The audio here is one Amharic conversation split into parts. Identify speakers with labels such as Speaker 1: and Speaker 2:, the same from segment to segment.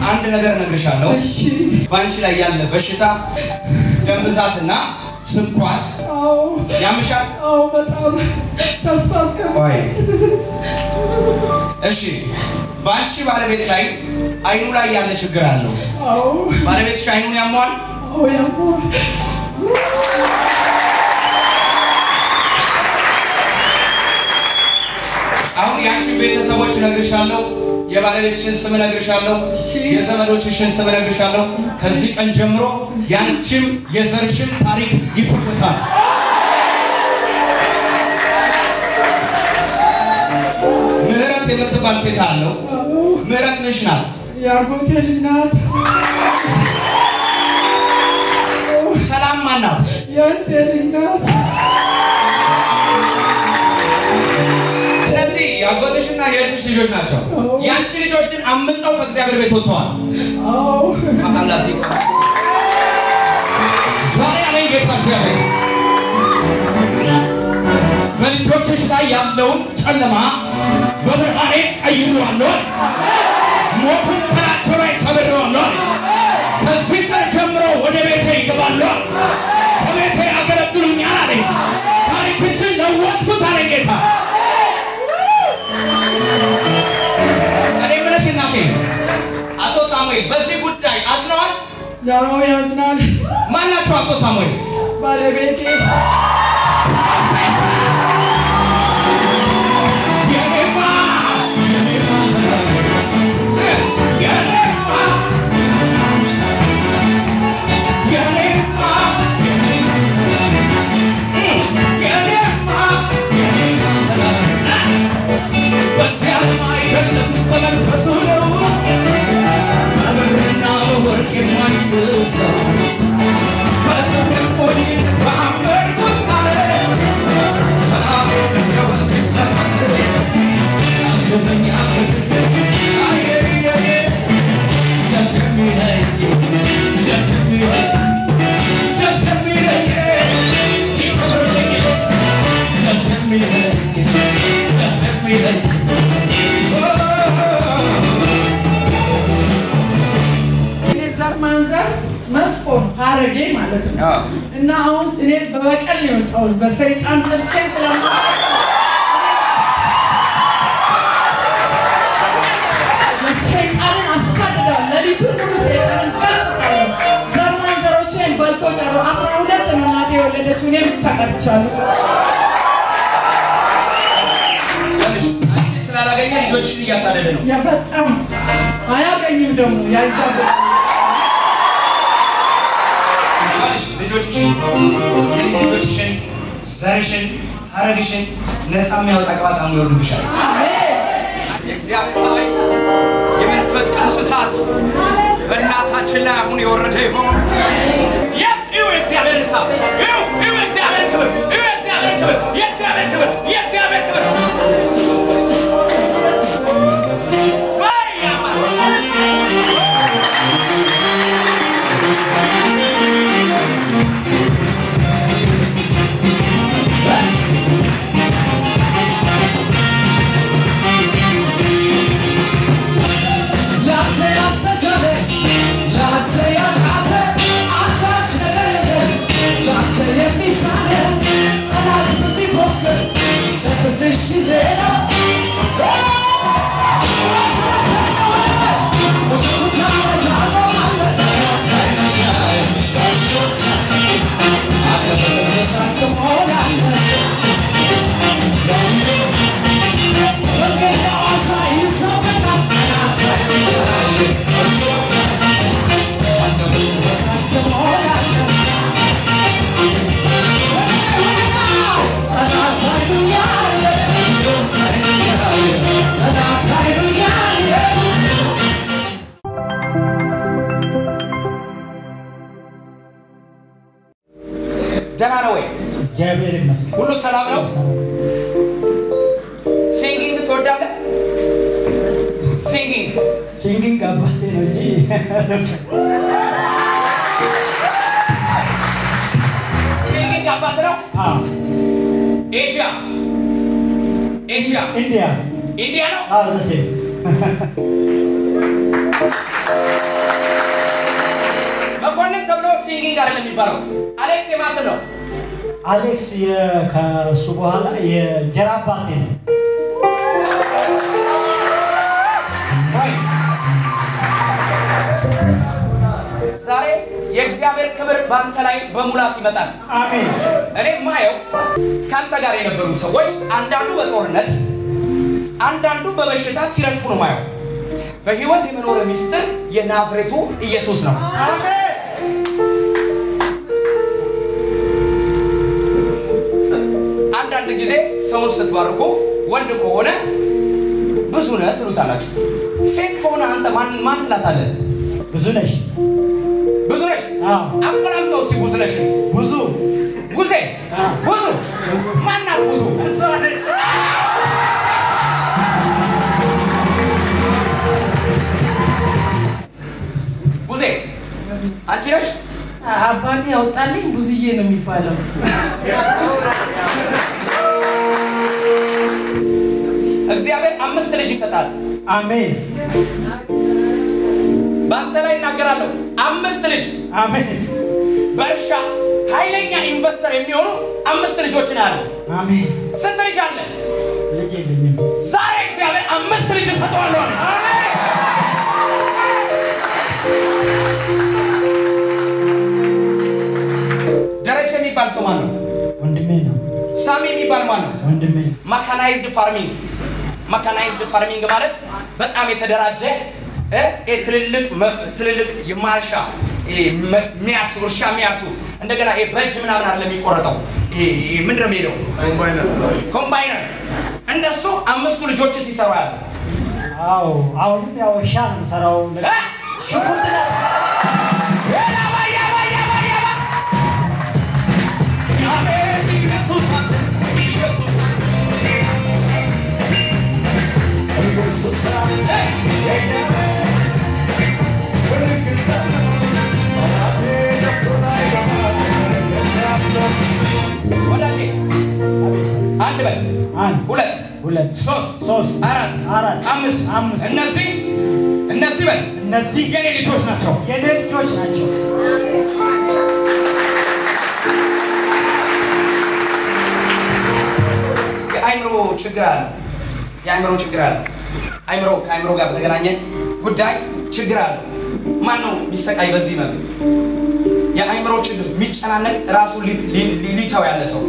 Speaker 1: አንድ ነገር እነግርሻለሁ።
Speaker 2: እሺ
Speaker 1: በአንቺ ላይ ያለ በሽታ ደም ብዛትና ስኳር
Speaker 2: አዎ
Speaker 1: ያምሻል።
Speaker 2: አዎ በጣም ተስፋ
Speaker 1: ቆይ
Speaker 2: እስከ
Speaker 1: እሺ፣ በአንቺ ባለቤት ላይ አይኑ ላይ ያለ ችግር አለው።
Speaker 2: አዎ
Speaker 1: ባለቤትሽ አይኑን ያሟል።
Speaker 2: አዎ ያሟል
Speaker 1: አሁን የአንቺን ቤተሰቦች እነግርሻለሁ፣ የባለቤትሽን ስም እነግርሻለሁ፣
Speaker 2: እሺ።
Speaker 1: የዘመዶችሽን ስም እነግርሻለሁ። ከዚህ ቀን ጀምሮ የአንቺም የዘርሽም ታሪክ ይፈወሳል። ምህረት የምትባል ሴት አለው።
Speaker 2: አዎ
Speaker 1: ምህረት ምንሽ ናት?
Speaker 2: የአጎቴ ልጅ ናት
Speaker 1: ሰላም ማናት?
Speaker 2: የእህቴ ልጅ ናት
Speaker 1: ስለዚህ የአጎትሽና የእህትሽ ልጆች ናቸው። የአንቺ ልጆች ግን አምፀው ከእግዚአብሔር ቤት ወጥተዋል።
Speaker 2: አዎ
Speaker 1: አላት ዛሬ አለኝ ጌታ እግዚአብሔር በልጆችሽ ላይ ያለውን ጨለማ በብርሃኔ ቀይሬዋለሁ። ሞቱን ከላያቸው ላይ ሰብሬዋለሁ። ከዚህ ቀን ጀምሮ ወደ ቤቴ ይገባሉ። በቤቴ ያገለግሉኛል አለኝ። ታሪክችን ለወጥኩት አለኝ ጌታ። እኔ የምልሽ እናቴ አቶ ሳሙኤል በዚህ ጉዳይ አዝነዋል።
Speaker 2: ያው ያዝናል
Speaker 1: ማን ናቸው አቶ ሳሙኤል?
Speaker 2: ባለቤቴ
Speaker 1: የኔማ የኔማ ሰላም የኔማ የኔማ የኔማ ሰላም የኔማ የኔማ ሰላም በዚያም አይደለም በመንፈሱ ነው በብርና በወርቅ የማይገዛው በስምህ ቆይት በአመንኩት ቃል ሰላም እንደወንዝ ይፈታል። አገዘኝ አገዘኝ አየየየ ደስ የሚለኝ ደስ የሚለኝ ደስ የሚለኝ ሲከብርልኝ ደስ የሚለኝ ደስ የሚለኝ
Speaker 2: እኔ ዘር ማንዘር መጥፎ ነው ሀረጌ ማለት ነው እና አሁን እኔ በበቀል ነው የወጣሁት በሰይጣን ጥርሴ ስለማ ሰይጣንን አሳድዳለሁ። ሌሊቱን ሙሉ ሰይጣንን ገስጻለሁ። ዘር ማንዘሮቼን በልቶ ጨሮ አስራ ሁለት ነው እናቴ የወለደችው እኔ ብቻ ቀርቻለሁ።
Speaker 1: ትንሽ አንቺ ስላላገኘ ልጆችሽን እያሳደደ ነው።
Speaker 2: ያ በጣም አያገኝም ደግሞ ያንቻበ
Speaker 1: ይኸውልሽ ልጆችሽን የልጅ ልጆችሽን ዘርሽን ሀረግሽን ነፃ የሚያወጣ ቅባት አሁን ይወርድብሻል። የእግዚአብሔር ኃይል የመንፈስ ቅዱስ እሳት በእናታችን ላይ አሁን የወረደ ይሆን? የስ ይሁ የእግዚአብሔር እሳት ይሁ ይሁ የእግዚአብሔር ክብር ይሁ የእግዚአብሔር ክብር የእግዚአብሔር ክብር የእግዚአብሔር ክብር ወይ ያማ-
Speaker 3: ላንተ ያልተቻለ ላንተ ያቃተ አንዳች ነገር የለም። ላንተ የሚሳነ ጠላት ብትፎክር ለትንሽ ጊዜ ነው።
Speaker 1: ደህና ነው ወይ?
Speaker 4: እግዚአብሔር ይመስገን።
Speaker 1: ሁሉ ሰላም ነው? ሲንጊንግ ትወዳለህ? ሲንጊንግ
Speaker 4: ሲንጊንግ አባቴ ነው እንጂ
Speaker 1: ሲንጊንግ አባት ነው?
Speaker 4: አዎ፣
Speaker 1: ኤሽያ ኤሽያ
Speaker 4: ኢንዲያ
Speaker 1: ኢንዲያ ነው?
Speaker 4: አዎ፣ ዘሴ
Speaker 1: መኮንን ተብሎ ሲንጊንግ አይደለም የሚባለው። አሌክስ የማስን ነው።
Speaker 4: አሌክስ የ- ከሱ በኋላ የእንጀራ አባቴ ነው።
Speaker 1: ዛሬ የእግዚአብሔር ክብር በአንተ ላይ በሙላት ይመጣል።
Speaker 4: አሜን
Speaker 1: እኔ ማየው ከአንተ ጋር የነበሩ ሰዎች አንዳንዱ በጦርነት አንዳንዱ በበሽታ ሲረግፉ ነው ማየው። በህይወት የመኖር ሚስጥር የናዝሬቱ ኢየሱስ ነው። አንዳንድ ጊዜ ሰውን ስትባርኩ ወንድ ከሆነ ብዙ ነህ ትሉታላችሁ። ሴት ከሆነ አንተ ማን ማን ትላታለህ?
Speaker 4: ብዙ ነሽ።
Speaker 1: ብዙ ነሽ።
Speaker 4: አዎ።
Speaker 1: አቆላምጠው እስኪ ብዙ ነሽ።
Speaker 4: ብዙ
Speaker 1: ጉዜ ብዙ ማናት ብዙ ጉዜ አንቺ ነሽ
Speaker 2: አባቴ ያወጣልኝ ብዙዬ ነው የሚባለው።
Speaker 1: እግዚአብሔር አምስት ልጅ ይሰጣል
Speaker 4: አሜን
Speaker 1: በአንተ ላይ እናገራለሁ አምስት ልጅ
Speaker 4: አሜን
Speaker 1: በእርሻ ኃይለኛ ኢንቨስተር የሚሆኑ አምስት ልጆችን አሉ
Speaker 4: አሜን።
Speaker 1: ስንት ልጅ አለ
Speaker 4: ልጅ የለኝም።
Speaker 1: ዛሬ እግዚአብሔር አምስት ልጅ እሰጠዋለሁ አለ ደረጀ የሚባል ሰው ማን ነው
Speaker 4: ወንድሜ ነው።
Speaker 1: ሳሚ የሚባል ማን ነው
Speaker 4: ወንድሜ
Speaker 1: ማካናይዝድ ፋርሚንግ ማካናይዝድ ፋርሚንግ ማለት በጣም የተደራጀ እ እ ትልልቅ መ- ትልልቅ የማርሻ እ መ- የሚያርሱ እርሻ የሚያርሱ እንደገና ይሄ በእጅ ምናምን አለ የሚቆረጠው ይሄ ይሄ ምንድን ነው የሚሄደው ኮምባይነር እንደሱ አምስቱ ልጆች ሲሰሩ ያለ
Speaker 4: አዎ፣ አሁንም ያው እርሻ ነው የምሰራው።
Speaker 1: እ?
Speaker 4: ሽንኩርት ነው።
Speaker 1: ያባ ያባ ያባ ያባ አቤት ኢየሱስ ኢየሱስ ወዳጄ አንድ በል
Speaker 4: አንድ
Speaker 1: ሁለት
Speaker 4: ሁለት
Speaker 1: ሶስት
Speaker 4: ሶስት
Speaker 1: አራት
Speaker 4: አራት
Speaker 1: አምስት
Speaker 4: አምስት
Speaker 1: እነዚህ እነዚህ በል
Speaker 4: እነዚህ
Speaker 1: የኔ ልጆች ናቸው።
Speaker 4: የኔ ልጆች ናቸው።
Speaker 1: የአይምሮ ችግር አለ። የአይምሮ ችግር አለ። አይምሮ ከአይምሮ ጋር በተገናኘ ጉዳይ ችግር አለ። ማን ነው የሚሰቃይ በዚህ መ የአይምሮ ችግር የሚጨናነቅ ራሱ ሊ- ሊ- ሊ- ሊተው ያለ ሰው።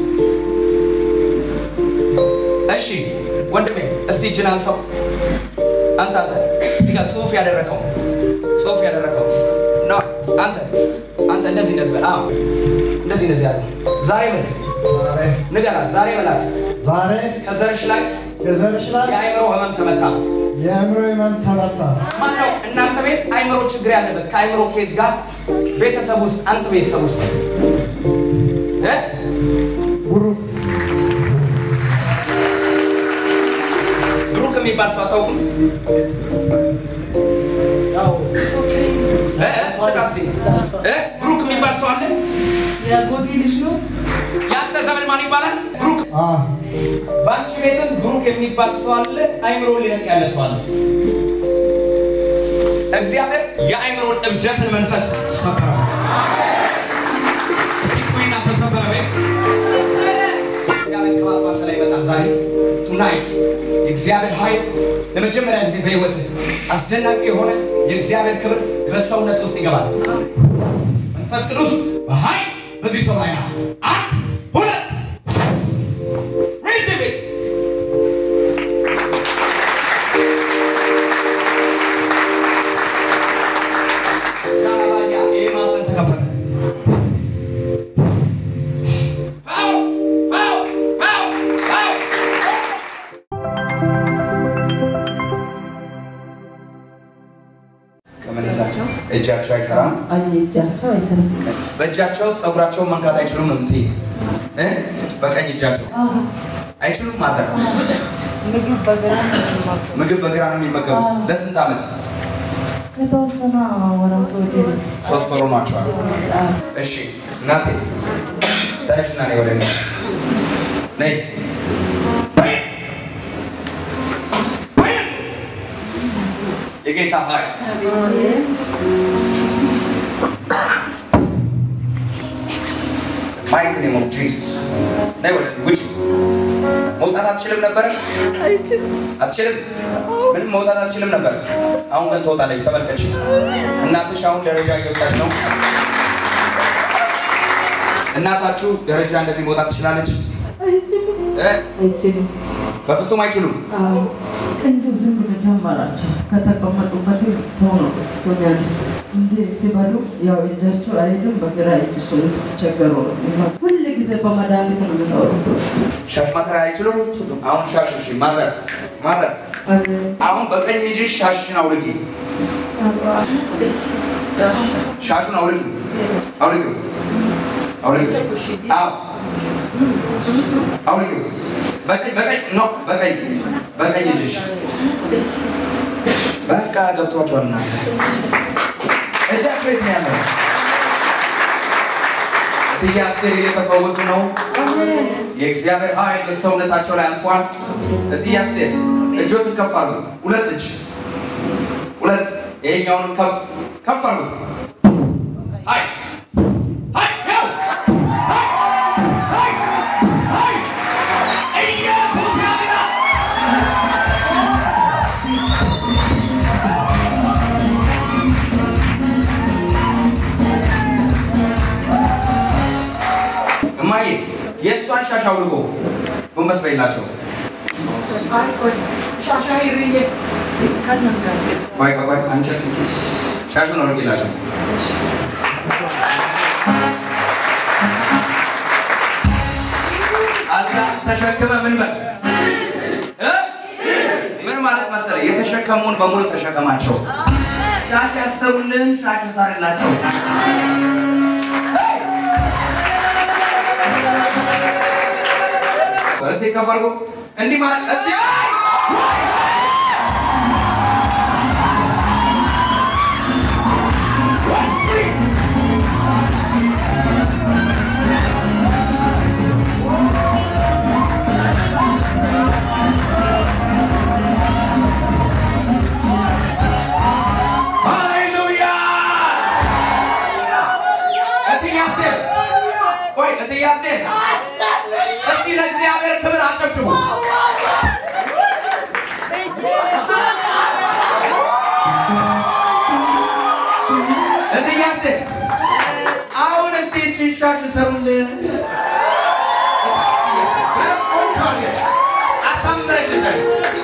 Speaker 1: እሺ ወንድሜ እስቲ እጅን አንሳው። አንተ አንተ እዚህ ጋር ጽሁፍ ያደረከው ጽሁፍ ያደረከው ና አንተ አንተ እንደዚህ እንደዚህ በል አዎ እንደዚህ እንደዚህ ያለ ዛሬ በል ንገራት ዛሬ በላት
Speaker 5: ዛሬ
Speaker 1: ከዘርሽ ላይ
Speaker 5: የዘርሽ ላይ
Speaker 1: የአእምሮ ህመም ተመታ።
Speaker 5: የአእምሮ ህመም ተመታ።
Speaker 1: ማን ነው እናንተ ቤት አእምሮ ችግር ያለበት ከአእምሮ ኬዝ ጋር ቤተሰብ ውስጥ አንተ ቤተሰብ ውስጥ እ?
Speaker 5: ብሩክ
Speaker 1: ብሩክ የሚባል ሰው አታውቁም?
Speaker 4: ያው
Speaker 1: እ? እ? ስጣት እስኪ። እ? ብሩክ የሚባል ሰው አለ?
Speaker 2: የአጎቴ ልጅ ነው።
Speaker 1: የአንተ ዘመድ ማን ይባላል? ብሩክ።
Speaker 5: አ
Speaker 1: በአንቺ ቤትም ብሩክ የሚባል ሰው አለ። አእምሮ ሊነቅ ያለ ሰው አለ። እግዚአብሔር የአእምሮን እብደትን መንፈስ ሰበረው። እስኪ ጩይና ተሰበረ በይ። እግዚአብሔር ቅባት ባንተ ላይ ይመጣል ዛሬ ቱናይት የእግዚአብሔር ኃይል ለመጀመሪያ ጊዜ በህይወት አስደናቂ የሆነ የእግዚአብሔር ክብር በሰውነት ውስጥ ይገባል። መንፈስ ቅዱስ በኃይል በዚህ ሰው ላይ ነው። አንድ ሁለት receive it. ጃላባያ ይህ ማዕፀን ተከፈተ። ፓው ፓው ፓው ፓው ከመነሳቸው እጃቸው አይሰራም።
Speaker 6: እጃቸው አይሰራም።
Speaker 1: በእጃቸው ፀጉራቸውን መንካት አይችሉም ነው የምትይኝ እ? በቀኝ እጃቸው አይችሉም ማዘር
Speaker 6: ምግብ በግራ ነው የሚመገቡት።
Speaker 1: ምግብ በግራ ነው የሚመገቡት ለስንት ዓመት
Speaker 6: ከተወሰነ ወራት ወዲህ
Speaker 1: ሶስት ወር ሆኗቸዋል እሺ እናቴ ተነሽና ነይ ወደ እኔ ነይ የጌታ ኃይል ማየት ነው ሞት ጂሱስ ነይ ወደ ውጭ መውጣት አትችልም ነበረ አትችልም ምንም መውጣት አትችልም ነበር አሁን ግን ትወጣለች ተመልከች እናትሽ አሁን ደረጃ እየወጣች ነው እናታችሁ ደረጃ እንደዚህ መውጣት ትችላለች እ?
Speaker 6: አይችልም።
Speaker 1: በፍጹም አይችሉም
Speaker 6: አዎ እንደው ዝም ብሎ ጀመራቸው። ከተቀመጡበት ሰው ነው ስቶሚያንስ እንዲህ ሲበሉ ያው እጃቸው አይሄድም። በግራ እጅ እሱን ሲቸገሩ ነው የሚሆነው። ሁል ጊዜ በመድኃኒት ነው የሚኖሩት።
Speaker 1: ሻሽ ማሰር አይችሉም አሁን ሻሽ እሺ ማዘር ማዘር አሁን በቀኝ እጅሽ ሻሽን አውልቂ ሻሹን አውልቂ አውልቂ አውልቂ አዎ አውልቂ በቀኝ በቀኝ ኖ በቀኝ በቀኝ እጅሽ በቃ ገብቷቸዋል እናንተ እጃቸው የት ነው ያለው እትዬ አስቴር እየተፈወሱ ነው የእግዚአብሔር ኃይል በሰውነታቸው ላይ አልፏል እትዬ አስቴር እጆትን ከፍ አድርጉ ሁለት እጅ ሁለት ይሄኛውንም ከፍ ከፍ አድርጉ ሀይ ሀይ ያው ሀይ ሀይ ሀይ ኢየሱስ ያድናል እማዬ የእሷን ሻሽ አውልቆ ጎንበስ በይላቸው ቆይ ቆይ ቆይ አንቺ ሻሹን አውልቂላቸው አልጋ ተሸክመ ምን በል እ? ምን ማለት መሰለ የተሸከሙን በሙሉ ተሸከማቸው ሻሽ ያሰሩልን ሻሽ ሳርላቸው እስቲ ከፍ አድርጎ እንዲህ ማለት እስቲ ሃሌሉያ እትዬ አስቴር ቆይ እትዬ አስቴር እስቲ ለእግዚአብሔር ክብር አጨብጭቡ እትዬ አስቴር አሁን እስቲ እችን ሻሽ ሰሩልን ቆንጆ አድርገሽ አሳምረሽ እሰሪ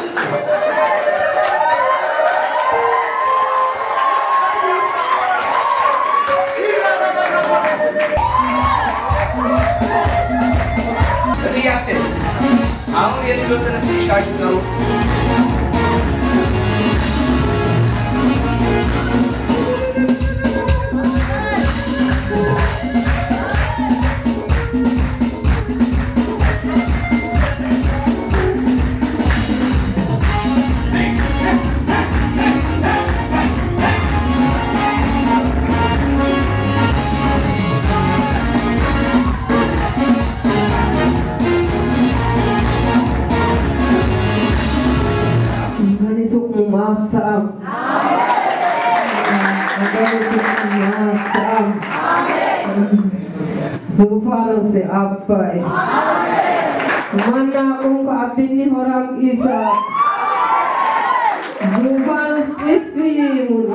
Speaker 1: እትዬ አስቴር አሁን የልጆትን እስቲ ሻሽ ሰሩ
Speaker 7: Imani sukumasam. Agari sukumasam. Sufano se abbai. Manna kunga abinni horang isa. Sufano stifimun.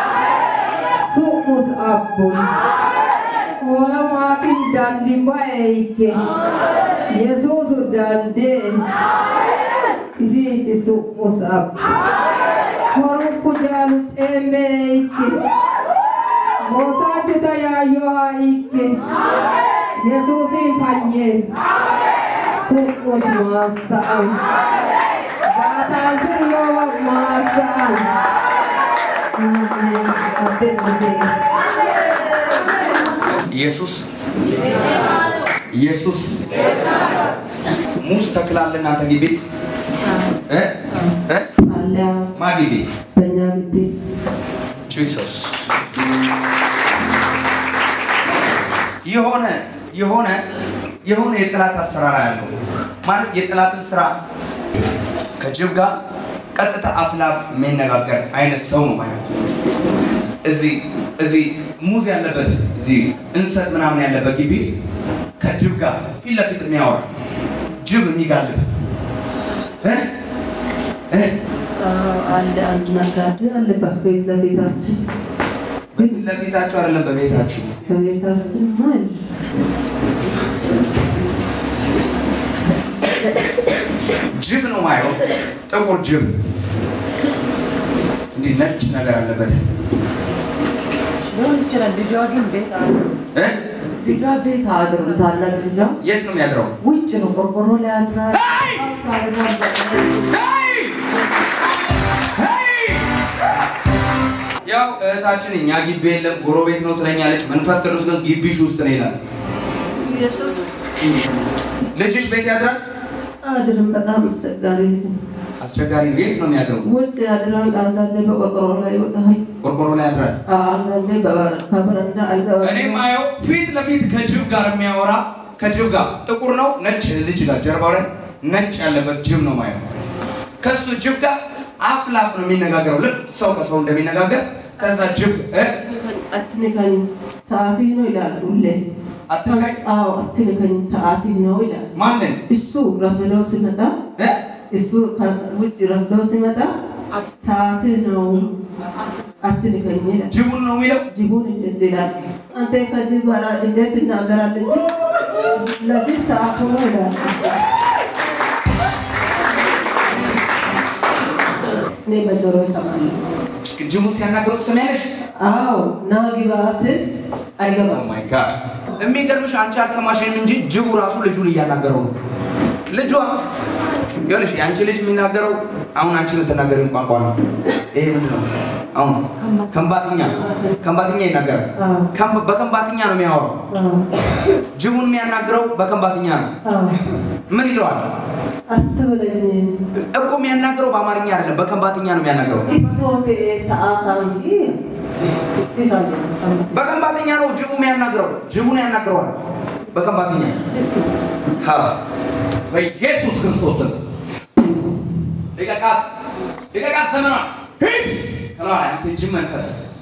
Speaker 7: Sukus abbun. Wala makin dandi baike. Yesus dandi. Isiiti su'mus ab. Horukku jaalu ceemee ikke. Moosaachota yaayyohaa ikke. Yesuusin fayyeen. Su'mus maassa'an. Baataan sirroo maassa'an. Ameen. Abbeen bisee.
Speaker 1: ኢየሱስ ኢየሱስ ሙዝ ተክላለ እናንተ ግቢ እ እ
Speaker 6: አለ
Speaker 1: ማ ግቢ
Speaker 6: በእኛ ግቢ
Speaker 1: ጂሰስ የሆነ የሆነ የሆነ የጠላት አሰራር ያለው ማለት የጠላትን ስራ ከጅብ ጋር ቀጥታ አፍላፍ የሚነጋገር አይነት ሰው ነው ማለት እዚህ እዚህ ሙዝ ያለበት እዚህ እንሰት ምናምን ያለበት ግቢ ከጅብ ጋር ፊት ለፊት የሚያወራ ጅብ የሚጋልብ እ? እ?
Speaker 6: አንድ አንድ ነጋዴ አለ በፊት ለፊታችን
Speaker 1: በፊት ለፊታችሁ አይደለም በቤታችሁ
Speaker 6: በቤታችን ማለት
Speaker 1: ጅብ ነው ማየው ጥቁር ጅብ እንዲህ ነጭ ነገር አለበት
Speaker 6: ሊሆን ይችላል። ልጇ ግን ቤት አድሮ
Speaker 1: እ?
Speaker 6: ልጇ ቤት አድሮ ታላቅ ልጇ
Speaker 1: የት ነው የሚያድረው
Speaker 6: ውጭ ነው ቆርቆሮ ላይ አድራል። ውስጥ አድሯል።
Speaker 1: ሄይ! ሄይ! ያው እህታችን እኛ ግቢ የለም ጎረቤት ነው ትለኛለች መንፈስ ቅዱስ ግን ግቢሽ ውስጥ ነው ይላል
Speaker 6: ኢየሱስ
Speaker 1: ልጅሽ ቤት ያድራል
Speaker 6: አድርም በጣም አስቸጋሪ ነው።
Speaker 1: አስቸጋሪ ነው የት ነው የሚያድረው
Speaker 6: ውጭ ያድራል። አንዳንዴ በቆርቆሮ ላይ ይወጣል።
Speaker 1: ቆርቆሮ ላይ ያድራል
Speaker 6: አንዳንዴ በበር- ከበረንዳ አልጋ
Speaker 1: እኔ ማየው ፊት ለፊት ከጅብ ጋር የሚያወራ ከጅብ ጋር ጥቁር ነው ነጭ እዚች ጋር ጀርባው ላይ ነጭ ያለበት ጅብ ነው ማየው ከሱ ጅብ ጋር አፍ ላፍ ነው የሚነጋገረው ልክ ሰው ከሰው እንደሚነጋገር ከዛ ጅብ እ?
Speaker 6: አትንካኝ ሰዓት ነው ይላል ሁሌ።
Speaker 1: አትንካኝ?
Speaker 6: አዎ አትንካኝ ሰዓት ነው ይላል።
Speaker 1: ማንን
Speaker 6: እሱ ረፍዶ ሲመጣ
Speaker 1: እ?
Speaker 6: እሱ ከውጭ ረፍዶ ሲመጣ ሰዓት ነው አትንካኝ ይላል።
Speaker 1: ጅቡን ነው የሚለው
Speaker 6: ጅቡን እንደዚህ ይላል። አንተ ከጅብ ጋር እንዴት ትናገራለህ? ሲል ለጅብ ሰዓቱ ነው ይላል። እኔ በጆሮ እሰማለሁ።
Speaker 1: ጅቡን ሲያናግረው ትሰሚያለሽ
Speaker 6: አዎ ና ግባ ስል አይገባም።
Speaker 1: ማይ ጋድ የሚገርምሽ አንቺ አልሰማሽም እንጂ ጅቡ ራሱ ልጁን እያናገረው ነው ልጇ ይኸውልሽ የአንቺ ልጅ የሚናገረው አሁን አንቺ የምትናገሪውን ቋንቋ ነው ይሄ ምንድን ነው አሁን ከምባትኛ ከምባትኛ ይናገራል
Speaker 6: አዎ።
Speaker 1: ከም- በከምባትኛ ነው የሚያወራው
Speaker 6: አዎ
Speaker 1: ጅቡን የሚያናግረው በከምባትኛ ነው
Speaker 6: አዎ
Speaker 1: ምን ይለዋል
Speaker 6: አትበለኝ
Speaker 1: እኮ የሚያናግረው በአማርኛ አይደለም በከምባትኛ ነው የሚያናግረው
Speaker 6: ኢቶቴ ሰዓት አንጂ ትታለ
Speaker 1: በከምባትኛ ነው ጅቡ የሚያናግረው ጅቡን ያናግረዋል በከምባትኛ ሀ በኢየሱስ ክርስቶስ ስም ልቀቃት ልቀቃት ዘመኗን ሂድ ከላይ አንተ ጅብ መንፈስ